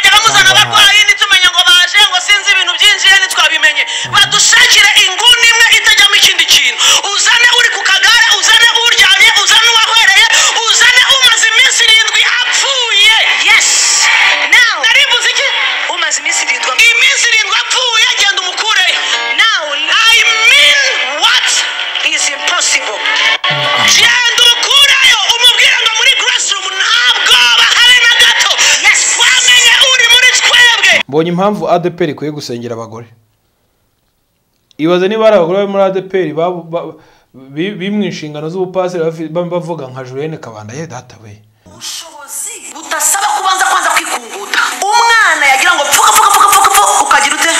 abarwayi ntitumenya ngo baje ngo sinzi ibintu byinjiye ntitwabimenye badushakire inguni imwe itajyamo ikindi kintu uzane uri ku kagare uzane uryamye uzane uwahwereye uzane umaze iminsi irindwi apfuye Yes. Now, nari mvuze iki umaze iminsi irindwi am- iminsi irindwi apfuye genda umukureyo now i mean what is impossible. genda ukurayo umubwire ngo muri classroom ntabwo bahari na gato Yes. wamenye uri muri twebwe mbonye impamvu adeperi ikwiye gusengera abagore ibaze niba hari abagore bari muri adeperi bimwe inshingano z'ubupasire bafi- ba- bavuga nka julienne kabanda ye data we ubushobozi budasaba kubanza kwanza kwikunguta umwana yagira ngo pfuka pfuka pfuka pfuka pfuka ukagira ute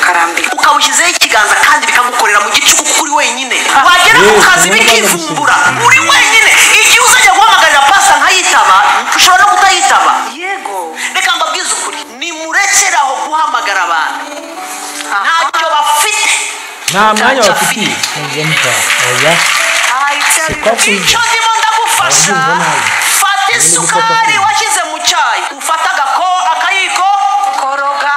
karambira ukawushyizeho ikiganza kandi bikagukorera mu gicuku kuko uri wenyine wagera ku Yesu, kazi niyo mpamvu bikivumbura uri wenyine igihe uzajya guhamagarira pasa nkayitaba ushobora no kutayitaba yego reka mbabwize ukuri nimurekere aho guhamagara abantu ntacyo bafite nta mwanya Ntacyo bafitiye I tell you, Sukari. icyo ndimo ndagufasha Ababyeyi nabi. fata isukari washyize mu cyayi ufata agako akayiko koroga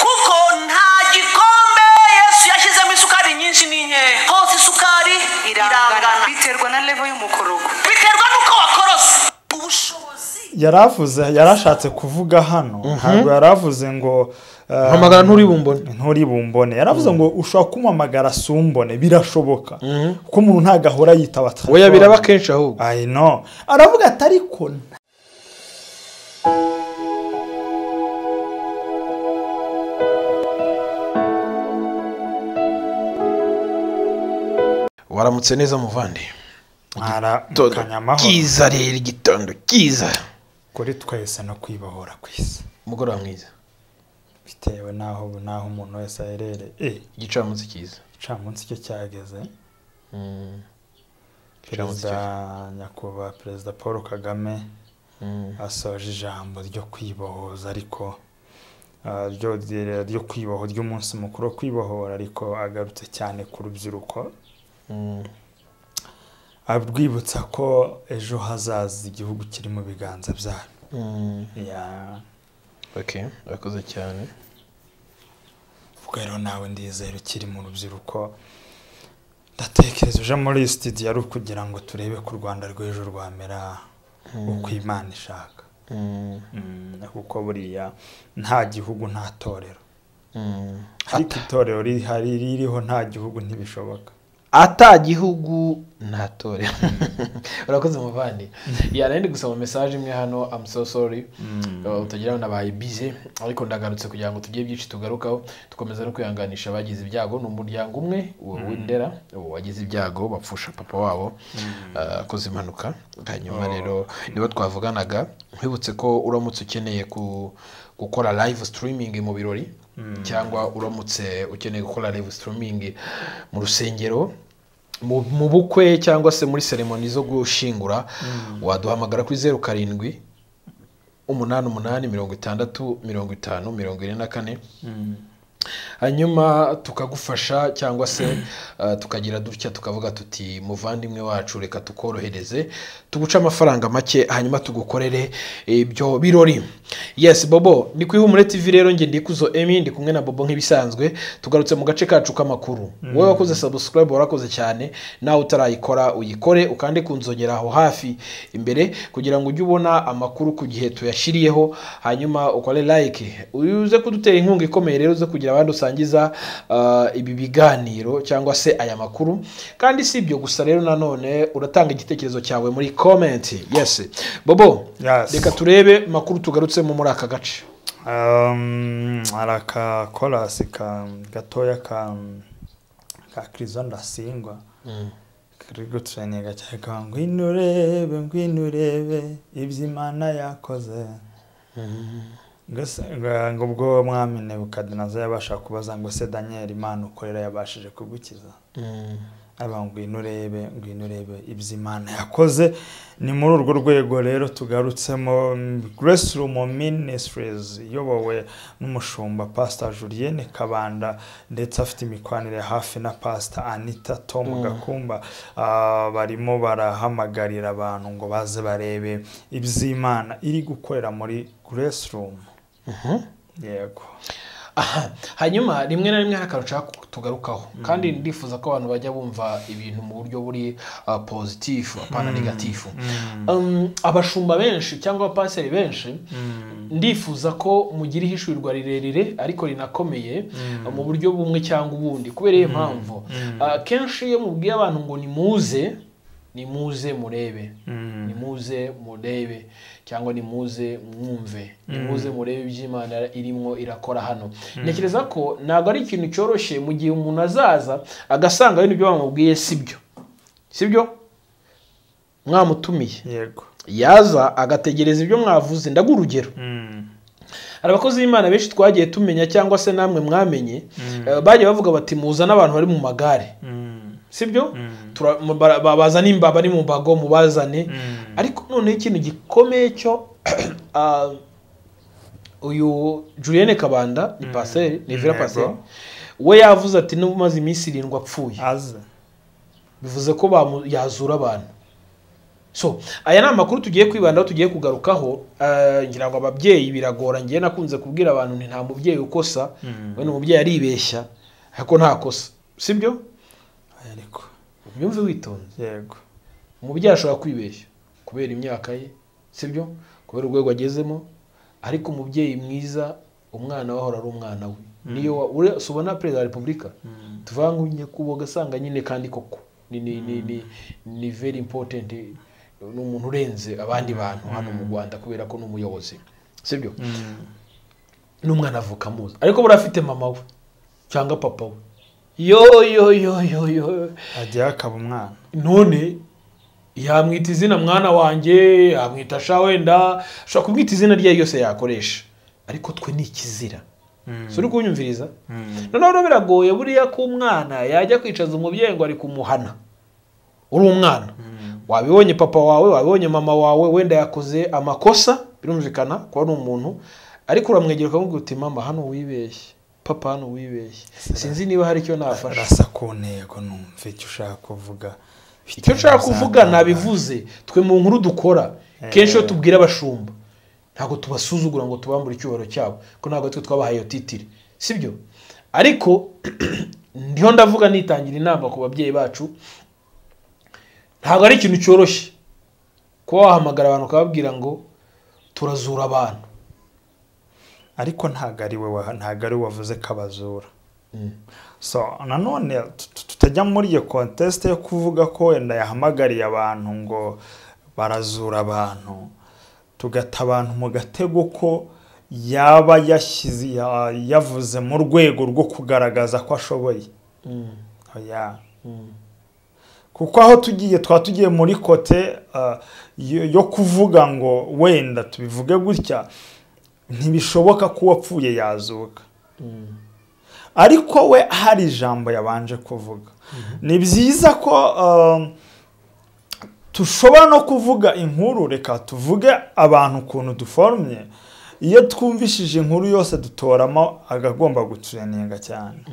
kuko nta gikombe yesu yashyizemo isukari nyinshi ni nkeya hose isukari irangana biterwa na levo y'umukorogo biterwa n'uko wakorose ubushobozi yari avuze yari ashatse kuvuga hano ntabwo yari avuze ngo eh, mpamagara nturibumbone nturi bumbone yaravuze ngo ushobora kumuhamagara sumbone birashoboka kuko umuntu ntabwo ahora yitaba oya biraba kenshi ahubwo I know. aravuga ati ariko nta- waramutse neza muvandi mwara Todo. mukanya amahoro kiza rero igitondo kiza kuri twese no kwibahora ku isi umugoroba mwiza bitewe n'aho n'aho umuntu wese aherereye Eh, igicamunsi cyiza igicamunsi cyo cyageze Mm. Igicamunsi perezida cyiza. nyakubahwa perezida paul kagame Mm. asoje ijambo ryo kwibohoza ariko ah, ryo ryo kwiboho ry'umunsi mukuru wo kwibohora ariko agarutse cyane ku rubyiruko Mm. arwibutsa ko ejo hazaza igihugu kiri mu biganza byayo Mm. Ya, okay urakoze cyane ubwo rero nawe ndizera ukiri mu rubyiruko ndatekereza uje muri iyi sitidiyo ari ukugira ngo turebe ko u rwanda rw'ejo rwamera uko imana ishaka Mm. Mm, kuko buriya nta gihugu nta torero Mm. ariko itorero rihari ririho nta gihugu ntibishoboka ata gihugu nta tore urakoze muvandi yana ndi gusoma mesaje imwe hano am so sorry Uh, utagira ngo nabaye bize ariko ndagarutse kugira ngo tugire byinshi tugarukaho dukomeza no kwihanganisha abagize ibyago ni umuryango umwe uwo w'indera uwo wagize ibyago bapfusha papa wabo uh, akoze impanuka hanyuma rero nibo twavuganaga nkwibutse ko uramutse ukeneye ku- gukora live streaming mu birori cyangwa uramutse ukeneye gukora live streaming mu rusengero mu mu bukwe cyangwa se muri seremoni zo gushingura waduhamagara kuri zeru karindwi umunani umunani mirongo itandatu mirongo itanu mirongo ine na kane hanyuma tukagufasha cyangwa se uh, tukagira dutya tukavuga tuti muvandimwe wacu reka tukorohereze tuguce amafaranga make hanyuma tugukorere ibyo birori yes bobo ni ku ihumure tv rero njye ndikuzo emi ndi kumwe na bobo nk'ibisanzwe tugarutse mu gace kacu k'amakuru wowe wakoze subscribe warakoze cyane nawe utarayikora uyikore ukande ku nzogera aho hafi imbere kugira ngo ujye ubona amakuru ku gihe tuyashyiriyeho hanyuma ukore like uze kudutera inkunga ikomeye rero uze kugira abandi usangiza ah, ibi biganiro cyangwa se aya makuru kandi si ibyo gusa rero nanone uratanga igitekerezo cyawe muri comment yes bobo Yes. reka turebe makuru tugarutsemo muri aka gace Um, hari akakorasi ka gatoya ka ka kirizo ndasingwa kari guturanyenga cyane kavuga ngo ngwino urebe ngwino urebe ibyo imana yakoze Ngase- nga- ngo ubwo mwami nebukadinaza yabasha kubaza ngo se daniyeli imana ukorera yabashije kugukiza aba ngwino urebe ngwino urebe ibyo imana yakoze ni muri urwo rwego rero tugarutsemo grace room ministries iyobowe n'umushumba pastor julienne kabanda ndetse afite imikwanire hafi na pastor anita tom gakumba Ah, barimo barahamagarira abantu ngo baze barebe iby'imana iri gukorera muri grace room yego aha hanyuma rimwe na rimwe hari akantu nshaka ko tugarukaho kandi ndifuza ko abantu bajya bumva ibintu mu buryo buri ah, pozitifu apana negatifu Um, abashumba benshi cyangwa abapaseri benshi ndifuza ko mugira ihishurirwa rirerire ariko rinakomeye ah, mu buryo bumwe cyangwa ubundi kubera iyo mpamvu Ah, kenshi iyo mubwiye abantu ngo nimuze nimuze murebe nimuze murebe cyangwa nimuze mwumve nimuze murebe iby'imana irimo irakora hano ntekereza ko ntabwo ari ikintu cyoroshye mu gihe umuntu azaza agasanga ari ibyo bamubwiye sibyo sibyo mwamutumiye yego yaza agategereza ibyo mwavuze ndaguha urugero Mm. hari abakozi b'imana benshi twagiye tumenya cyangwa se namwe mwamenye eh, bagiye bavuga bati muza n'abantu bari mu magare Mm. sibyo Tura- mu- bara- babazane imba bari mu mbago mubazane Mm. ariko noneho ikintu gikomeye cyo ah, uyu julienne kabanda ni paseri ni vira Yego. paseri we yavuze ati n'umaze iminsi irindwi apfuye aze bivuze ko bamu- yazura abantu so aya ni amakuru tugiye kwibandaho tugiye kugarukaho eh, ngira ngo ababyeyi biragora ngiye nakunze kubwira abantu nti nta mubyeyi ukosa Mm. wenda umubyeyi aribeshya ariko ntakosa sibyo ariko byumve witonze yego umubyeyi ashobora kwibeshya kubera imyaka ye sibyo kubera urwego agezemo ariko umubyeyi mwiza umwana we ahora ari umwana we niyo wa- ure- si ubona perezida wa repubulika tuvuga ngo njye kuba ugasanga nyine kandi koko ni ni ni ni ni very important ni umuntu urenze abandi bantu hano mu rwanda kubera ko ni umuyobozi sibyo n'umwana avuka amuzi ariko buriya afite mama we cyangwa papa we yo yo yo yo yo agiye akaba umwana none yamwita izina mwana wanjye yamwita sha wenda ashobora kumwita izina rye ryose yakoresha ariko twe ni ikizira si uri kunyumviriza noneho rero biragoye buriya ko umwana yajya kwicaza umubyeyi ngo ari kumuhana uri umwana wabibonye papa wawe wabibonye mama wawe wenda yakoze amakosa birumvikana ko ari umuntu ariko uramwegera ukamubwira uti mama hano wibeshye papa hano wibeshye sinzi niba hari icyo nafasha rasa ku ntego numva icyo ushaka kuvuga icyo nshaka kuvuga nabivuze twe mu nkuru dukora kenshi iyo tubwira abashumba ntabwo tubasuzugura ngo tubambure icyubahiro cyabo ko ntabwo twe twabahaye iyo titire sibyo ariko ndiho ndavuga nitangira inama ku babyeyi bacu ntabwo ari ikintu cyoroshye kuba wahamagara abantu ukababwira ngo turazura abantu ariko ntabwo ari we wa- ntabwo ari we wavuze ko abazura so nanone tut- tutajya muri iyo kontesite yo kuvuga ko wenda yahamagariye abantu ngo barazura abantu tugata abantu mu gatego ko yaba yashyize ya- yavuze mu rwego rwo kugaragaza ko ashoboye oya kuko aho tugiye twa tugiye muri kote ah, yo yo kuvuga ngo wenda tubivuge gutya ntibishoboka ko uwapfuye yazuka ariko we hari ijambo yabanje kuvuga ni byiza ko ah, tushobora no kuvuga inkuru reka tuvuge abantu ukuntu duforumye iyo twumvishije inkuru yose dutoramo agagomba gutureninga cyane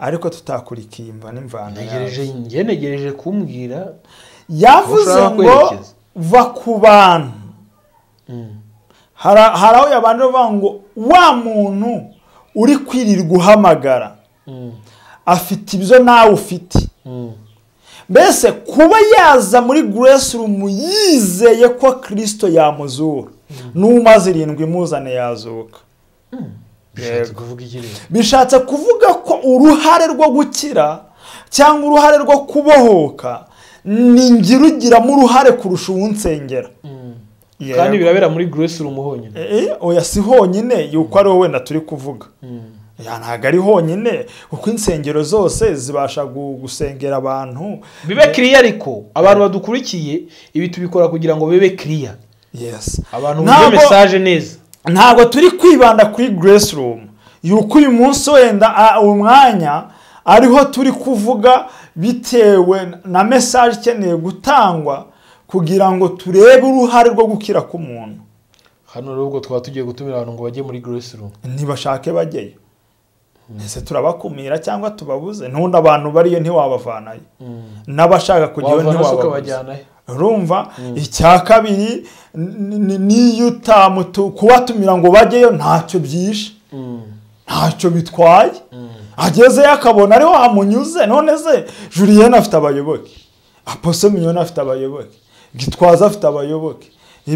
ariko tutakurikiye imva n'imvano yazo. ntegereje njye negereje kumbwira yavuze Ushaka ngo kwerekeza. va ku bantu Hari- hari aho yabanje kuvuga ngo wa muntu uri kwirirwa uhamagara afite ibyo nawe ufite mbese kuba yaza muri grace room yizeye ko kirisito yamuzura n'umaze irindwi imuzane yazuka bishatse kuvuga iki rero bishatse kuvuga ko uruhare rwo gukira cyangwa uruhare rwo kubohoka ni ngira ugiramo uruhare kurusha uwunsengera Yego. kandi birabera muri grace room honyine Eh, oya si honyine yuko ari wowe wenda turi kuvuga Ya, ntabwo ari honyine kuko insengero zose zibasha gu- gusengera abantu bibe kiriya ariko abantu badukurikiye ibi tubikora kugira ngo bibe kiriya yes abantu bumve Ntabwo- mesaje neza ntabwo turi kwibanda kuri grace room yuko uyu munsi wenda a- uyu mwanya ariho turi kuvuga bitewe na mesaje ikeneye gutangwa kugira ngo turebe uruhare rwo gukira k'umuntu hano rero ubwo twaba tugiye gutumira abantu ngo bajye muri grace room ntibashake bajyeyo ese turabakumira cyangwa tubabuze ntundi abantu bariyo ntiwabavanayo n'abashaka kujyayo wavana se ntiwababuze ukabajyanayo urumva icya kabiri ni- ni- niyo utamutu kubatumira ngo bajyeyo ntacyo byishe ntacyo bitwaye agezeyo akabona ariho hamunyuze none se juriyene afite abayoboke apose minyoni afite abayoboke gitwaza afite abayoboke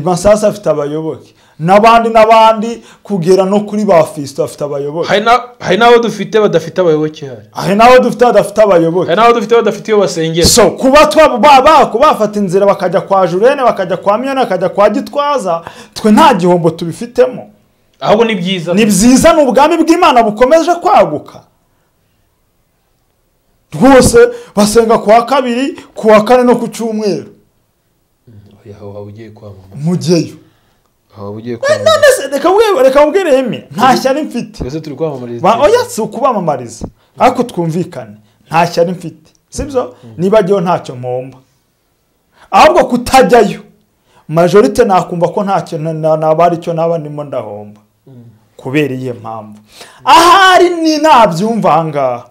masasi afite abayoboke n'abandi n'abandi kugera no kuri ba fisito afite abayoboke hari na- hari n'abo dufite badafite abayoboke hari hari n'abo dufite badafite abayoboke hari n'abo dufite badafite iyo basengera so kuba twaba ba- ba- bafata inzira bakajya kwa jurene bakajya kwa miyoni bakajya kwa gitwaza twe nta gihombo tubifitemo ahubwo ni byiza ni byiza ni ubwami bw'imana bukomeje kwaguka rwose basenga ku wa kabiri ku wa kane no ku cyumweru aho waba ugiye kwamamaza mugeyo aho waba ugiye Eh, kwamamaza none se reka mbwe- reka mbwire yemye nta shyari mfite twese turi kwamamariza Ba- oya si ukubamamariza ariko twumvikane nta shyari mfite sibyo niba jyewe ntacyo mpomba ahubwo kutajyayo majorite nakumva ko ntacyo na- na- naba ari cyo naba ndimo ndahomba kubera iyihe mpamvu ahari ni nabyumva ahangaha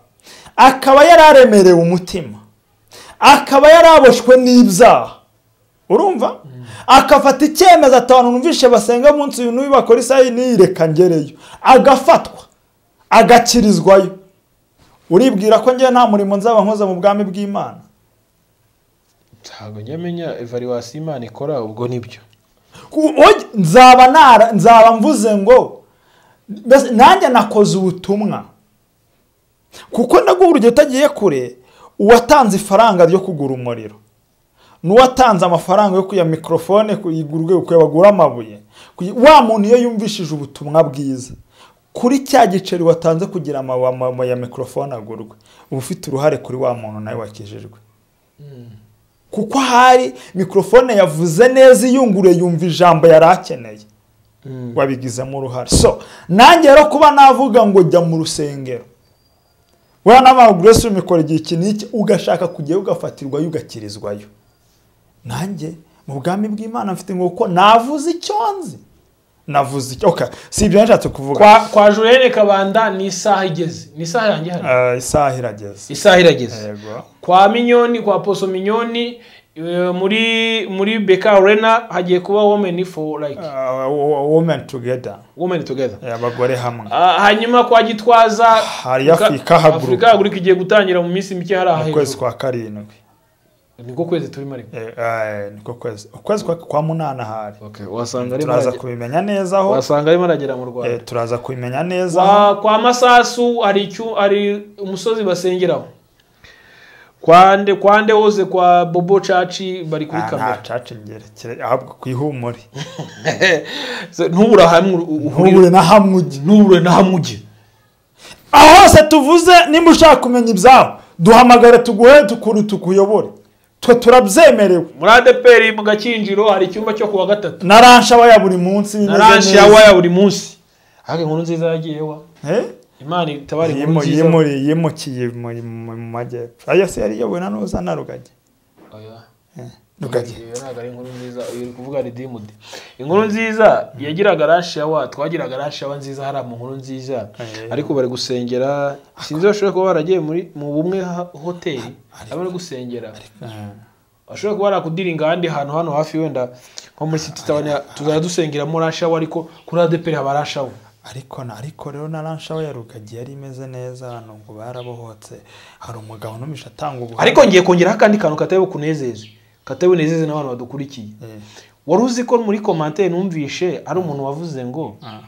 akaba yari aremerewe umutima akaba yaraboshwe n'ibyaha urumva akafata icyemezo atanu numvishe basenga munsi uyu n'uyu bakora isaha iyi n'iyi reka ngereyo agafatwa agakirizwayo uribwira ko njyewe nta murimo nzaba nkoze mu bwami bw'imana ntabwo nyamenya evaluwasi imana ikora ubwo nibyo Ku- oya, nzaba nara- nzaba mvuze ngo mbese nanjye nakoze ubutumwa kuko naguha urugero utagiye kure uwatanze ifaranga ryo kugura umuriro n'uwatanze amafaranga yo kuya mikorofone kuyigura kuyagura amabuye Kuyi- wa muntu iyo yumvishije ubutumwa bwiza kuri cya giceri watanze kugira ngo ya mikorofone agurwe uba ufite uruhare kuri wa muntu nawe wakijijwe kuko ahari mikorofone yavuze neza iyungure yumva ijambo yari akeneye wabigizemo uruhare so nanjye rero kuba navuga ngo jya mu rusengero wewe n'abantu grace umikora igihe iki n'iki ugashaka kujyayo ugafatirwayo ugakirizwayo nanjye mu bwami bw'imana mfite ngo kuko navuze icyo nzi navuze icyo okay si ibyo nashatse kuvuga kwa kwa jurene kabanda ni isaha igeze ni isaha yanjye hano Eh, isaha irageze isaha irageze yego kwa minyoni kwa poso minyoni eh, muri muri beka rena hagiye kuba women for like Eh, wo- women together women together Eh, abagore hamwe Ah, hanyuma kwa gitwaza Hari Africa Hub Group. afurika haguru igiye gutangira mu minsi mike hari mu aha kwezi hejuru kwa karindwi niko kwezi turimo ariko Eh, eh, niko kwezi ukwezi kwa, kwa munani ahari Okay, wasanga arimo turaza aragera- kubimenya neza aho wasanga arimo aragera mu Eh, rwanda turaza kubimenya neza aho kwa, kwa masasu hari icyu hari umusozi basengeraho kwa nde kwa nde wose kwa bobo caci bari kuri Ah, nta kamera caca ingerekere ahubwo ku ihumure Se- ntubura hamwe u- u- uhurire na hamwe ujye ntubure na hamwe ujye aho hose tuvuze nimba ushaka kumenya ibyabo duhamagare tuguhe tukuru tukuyobore twe turabyemerewe muri adeperi mu gakinjiro hari icyumba cyo kuwa gatatu na ranshe aba ya buri munsi na imeze ranshi neza. yawa ya buri munsi ariko inkuru nziza yagiyewa Eh? imana itabara inkuru Yimu- nziza yimuri- yimukiye mu mu- mu majyepfo ayo se yari iyobowe na nuza na rugagi Oya. rugagi Iyo ntabwo ari inkuru nziza uyu uri kuvuga ridimude inkuru nziza yagiraga rashi yawa twagiraga rashi yawa nziza hariya mu nkuru nziza Eh. ariko bari gusengera sinzi bashobora kuba baragiye muri mu bumwe ha- hoteli aho bari gusengera Eh. bashobora kuba barakudiringa ahandi hantu hano hafi wenda nko muri siti tawuni tuzajya dusengeramo rashi yawa ariko kuri adeperi haba rashi yawa ariko na ariko rero na ransha we ya rugagi yari imeze neza abantu ngo barabohotse hari umugabo numisha atanga ubuhamya ariko ngiye kongeraho akandi kantu katari bukunezeze katari bunezeze n'abantu badukurikiye Eh, wari uzi ko muri komantere numvishe ari umuntu wavuze ngo Ah.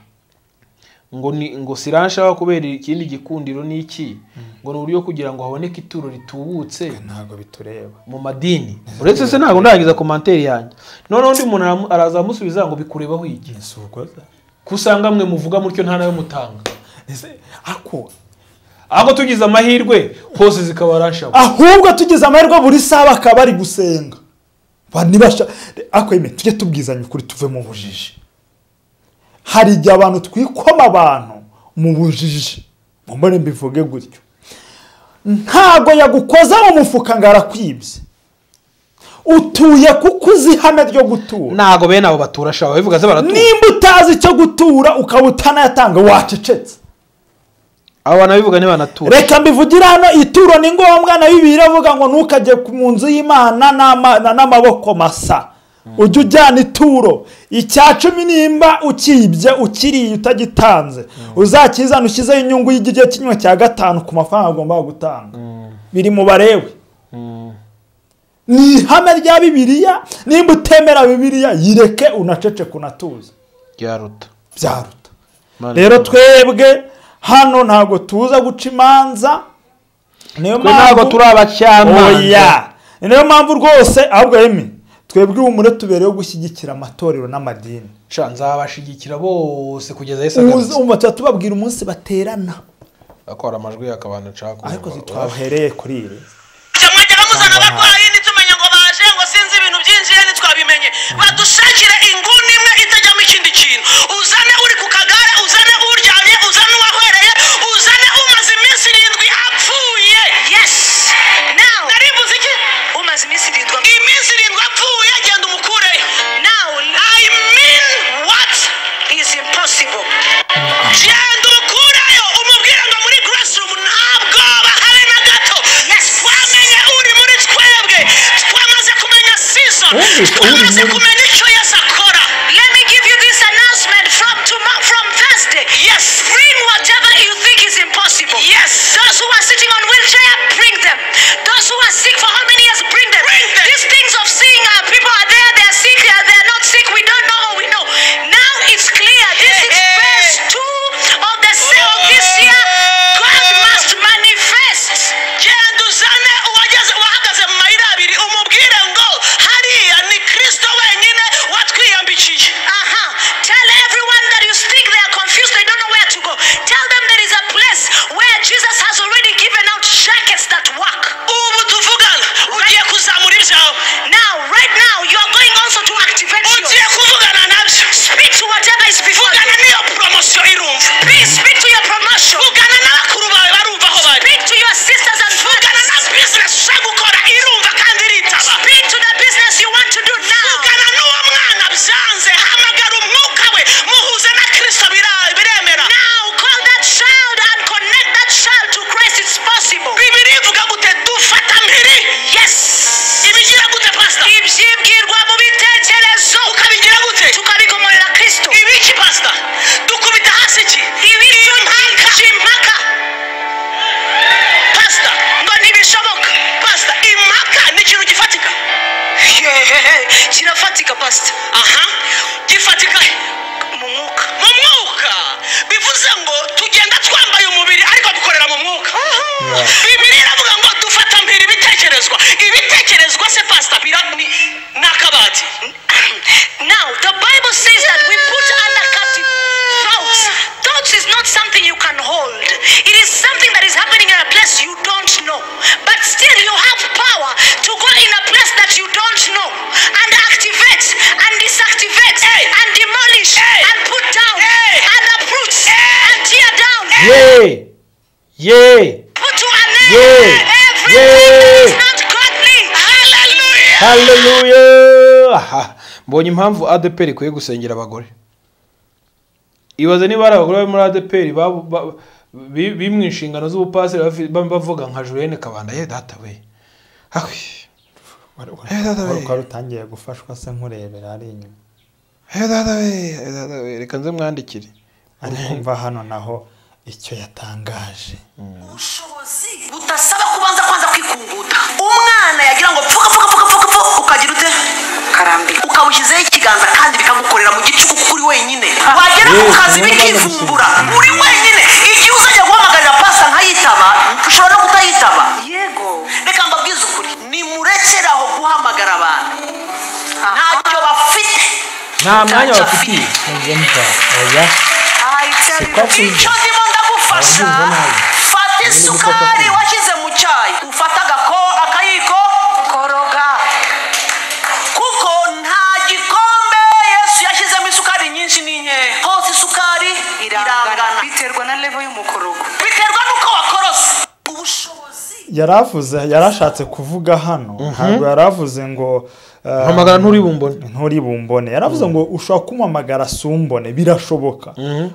ngo ni ngo sirashaka kubera ikindi gikundiro ni iki ngo ni uburyo kugira ngo haboneke ituro ritubutse ntabwo bitureba mu madini uretse se ntabwo ndarangiza komantere yanjye noneho undi muntu aramu- araza aramusubiza ngo bikurebaho iki ese ugoza ko usanga mwe muvuga mutyo nta nawe mutanga ese ako ahubwo tugize amahirwe hose zikaba rashaho ahubwo tugize amahirwe buri saha bakaba bari gusenga Ba- nibasha ako yemwe tujye tubwizanya ukuri tuve mu bujiji hari igihe abantu twikoma abantu mu bujiji mumbone mbivuge gutyo ntago yagukoza mu mufuka ngo arakwibye utuye kuko uzi ihame ryo gutura ntabwo bene abo batura shaho bivuga se baratura nimba utazi icyo gutura ukaba utanayatanga wacecetse abo banabivuga ntibanatura reka mbivugire hano ituro ni ngombwa na bibiliya iravuga ngo ntukajye ku- mu nzu y'imana n'ama- na- n'amaboko masa ujye ujyana ituro icya cumi nimba ukibye ukiriye utagitanze uzakizana ushyizeho inyungu y'igice kimwe cya gatanu ku mafaranga agomba gutanga biri mu barewe ni ihame rya bibiliya nimba utemera bibiliya yireke unaceceke unatuze byaruta byaruta Imana rero ikibaho. twebwe hano ntabwo tuza guca imanza niyo twe ntabwo turi abacamanza oya Ni nayo mpamvu rwose ahubwo yemwe twebwe ihumure tubereyeho gushyigikira amatorero n'amadini Sha, nzabashigikira bose kugeza yesu Uza- agarutse umva tuba tubabwira umunsi baterana akora amajwi yakabantu nshaka ariko ntitwahereye kuri iri mwajyaga muzana abarwayi ntitumenya ngo baje ngo sinzi ibintu byinjiye ntitwabimenye badushakire inguni imwe itajyamo ikindi kintu uzane uri ku kagare uzane uryamye uzane uwahwereye uzane umaze iminsi irindwi apfuye yesi nawe nari mbuze iki umaze iminsi irindwi iminsi irindwi apfuye genda umukureyo nawe i mean what is impossible genda umukureyo umubwire ngo muri classroom ntabwo bahari na gato twamenye uri muri twebwe twamaze kumenya season Wumvise uri twamaze muri- kumenya icyo yesu akora let me give you this announcement from tomorrow from thursday yes bring whatever you think is impossible yes those who are sitting on wheelchair bring them those who are sick for how many years bring them bring them these things of seeing uh, people are there they are sick they are, they are not sick we don't know or we know now it's clear this is verse 2 of the same of this year god must manifest genda uzane uwageze wahagaze mu mayira abiri umubwire ngo hariya ni kristo wenyine watwiyambikiye aha tell everyone that you think they are confused they don't know where to go tell them there is a place where jesus has already given out jackets that work ubu tuvugana ugiye kuzamura ibyawe now right now you are going also to activate ugiye kuvugana nabyo speak to whatever is before you niyo promosiyo irumva please speak to your promotion vugana n'abakuru bawe barumva aho bari speak to your sisters and vugana na business ushaka gukora irumva kandi iritaba speak to the business you want to do now vugana n'uwo mwana byanze hamagara umwuka we muhuze na kristo bira- biremera now call that child and connect that child to christ it's possible bibiri ivuga gute dufata mpiri yes ibigira gute pastor ibyibwirwa mu bitekerezo ukabigira gute tukabigomorera kristo ibiki pastor dukubita hasi iki ibicyo impaka impaka pasita ngo ntibishoboka pasita impaka ni ikintu gifatika hehehe kirafatika pasita aha gifatika he? mu mwuka mu mwuka bivuze ngo tugenda twambaye umubiri ariko dukorera mu mwuka bibiri iravuga ngo dufata mpiri ibitekerezwa ibitekerezwa se pasita bira ni ni akabati now the bible says that we put under captive thoughts thoughts is not something you can hold it is something that is happening in a place you don't know but still you have power to go in a place that you don't know and activate and disactivate and demolish and put down and uproot and tear down ye ye put to an end Yeah. everything Yeah. that is not godly hallelujah haleluya Aha. mbonye impamvu adeperi ikwiye gusengera abagore ibaze niba hari abagore bari muri adeperi baba- ba- bi- biri mu inshingano z'ubupasiteri bafi- ba- bavuga nka julienne kabanda ye data we Ahwi. Eh, data we. wari utangiye gufashwa se nkurebera ari inyuma Eh, data we Eh, data we reka nze mwandikire ariko mva hano naho icyo yatangaje ubushobozi budasaba kubanza kwanza kwikunguta umwana yagira ngo pfuka pfuka pfuka pfuka pfuka ukagira ute karambira ukabushyizeho ikiganza kandi bikagukorera mu gicuku kuko uri wenyine wagera ku Yesu, kazi niyo mpamvu bikivumbura uri wenyine igihe uzajya guhamagarira pasta nkayitaba ushobora no kutayitaba yego reka mbabwize ukuri nimurekere aho guhamagara abantu ntacyo bafite nta mwanya mwanya bafitiye bafitiye. oya icyo ndimo ndagufasha Arabyumva nabi. fata isukari washyize mu cyayi ufata agako akayiko koroga kuko nta gikombe yesu yashyizemo isukari nyinshi ni nkeya hose isukari irangana biterwa na level y'umukorogo biterwa n'uko wakorose ubushobozi yaravuze yarashatse kuvuga hano ntabwo yaravuze ngo mpamagara nturibumbone nturi bumbone yaravuze ngo ushobora kumuhamagara sumbone birashoboka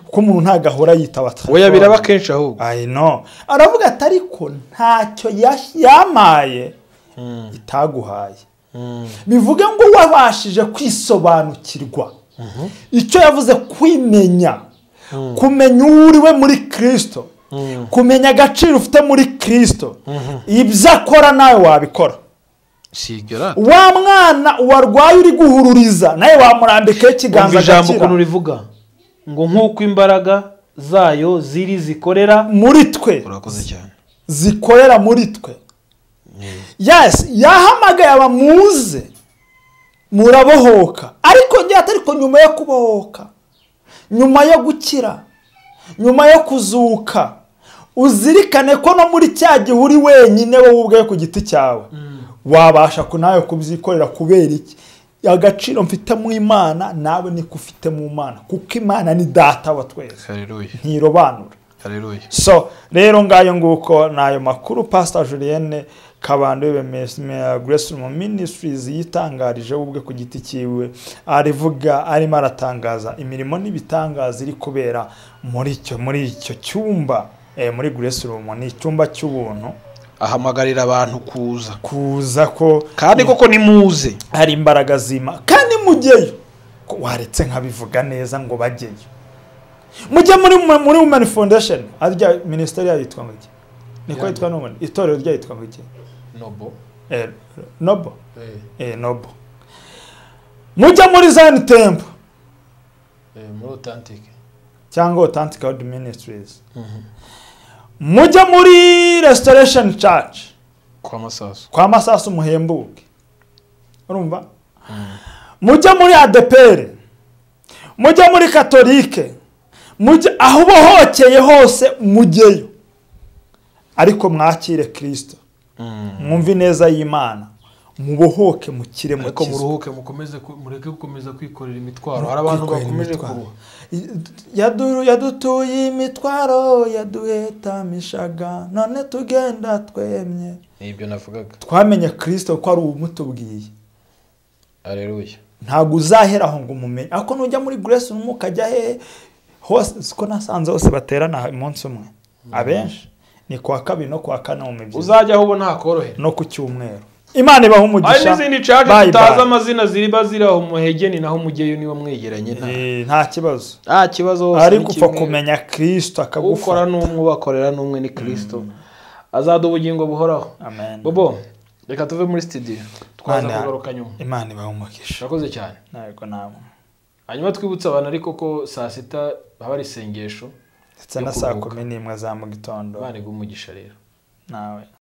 kuko umuntu ntabwo ahora yitaba oya biraba kenshi ahubwo I know aravuga ati ariko ntacyo yash- yamaye itaguhaye bivuge ngo wabashije kwisobanukirwa icyo yavuze kwimenya kumenya uwo uri we muri kirisito kumenya agaciro ufite muri kirisito ibyo akora nawe wabikora si ibyo rata wa mwana warwaye uri guhururiza nawe wamurambikaho ikiganza umva ijambo ukuntu agakira rivuga ngo nk'uko imbaraga zayo ziri zikorera muri twe urakoze cyane zikorera muri twe yesi yahamagaye abamuze murabohoka ariko njye ariko nyuma yo kubohoka nyuma yo gukira nyuma yo kuzuka uzirikane ko no muri cya gihe uri wenyine wowe ubwawe ku giti cyawe wabasha ku nawe kubyikorera kubera iki agaciro mfite mu imana nawe niko ufite mu mana kuko imana ni data wa twese hareruye ntirobanura hareruye so rero ngayo nguko ni ayo makuru pasita julienne kabando grace mu ministries yitangarije we ubwe ku giti cyiwe arivuga arimo aratangaza imirimo n'ibitangaza iri kubera muri icyo muri icyo cyumba eh, muri grace room ni icyumba cy'ubuntu ahamagarira abantu kuza kuza ko kandi koko nimuze hari imbaraga zima kandi mujyeyo ko waretse nkabivuga neza ngo bajyeyo mujye muri muri women foundation arya minisiteri yayo yitwa ngo iki niko Yanyu. yitwa none itorero ryayo yitwa ngo iki nobo Eh, nobo Eh, nobo mujye muri zani tempo muri otantike cyangwa authentic God ministries mujye muri restoration church kwa masasu kwa masasu muhembuke urumva mujye muri adeperi mujye muri katolike mujye aho ubohokeye hose mujyeyo ariko mwakire kirisito mwumve ineza y'imana mubohoke mukire ariko mukizwe muruhuke mukomeze ku- mureke gukomeza kwikorera imitwaro hari abantu bakomeje kuruha Yadu- yadutuye imitwaro yaduhetamishaga none tugenda twemye ni ibyo navugaga twamenye kirisito ko ari ubumutubwiye hareruye ntabwo uzahera aho ngo umumenye ariko nujya muri grace room ukajya he hose siko nasanze hose baterana umunsi umwe abenshi ni kuwa kabiri no kuwa kane mu mibyizi uzajya aho ubona hakorohera no ku cyumweru imana ibaha hari umugisha n'izindi caje Bye tutazi bye. amazina ziriba ziri aho muhegeni naho mugeyo niba mwegeranye nta Eh, nta kibazo nta kibazo hose ni ariko upfa kimwe. kumenya kirisito ukora akagufasha n'umwe ubakorera n'umwe ni kirisito azaduha ubugingo buhoraho Amen. bobo reka tuve muri sitidiyo twaza Imana- kugaruka nyuma imana ibaha umugisha urakoze cyane ntabwo namwe hanyuma twibutse abantu ariko ko saa sita haba ari isengesho ndetse na saa kumi n'imwe za mu gitondo abana umugisha rero nawe